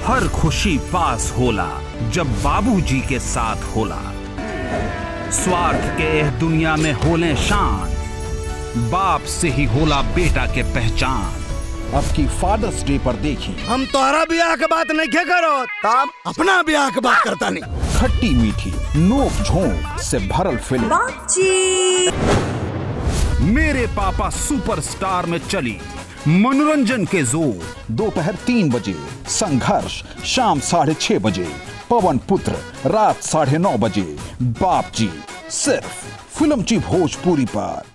हर खुशी पास होला जब बाबूजी के साथ होला स्वार्थ के एह दुनिया में होले शान बाप से ही होला बेटा के पहचान अब की फादर्स डे पर देखी हम तोहरा ब्याह के बात नहीं क्या करो तब अपना ब्याह के बात करता नहीं खट्टी मीठी नोक झोंक से भरल फिल्म मेरे पापा सुपरस्टार में चली मनोरंजन के जोर दोपहर तीन बजे संघर्ष शाम साढ़े छह बजे पवन पुत्र रात साढ़े नौ बजे बाप जी सिर्फ फिल्म ची भोजपुरी पर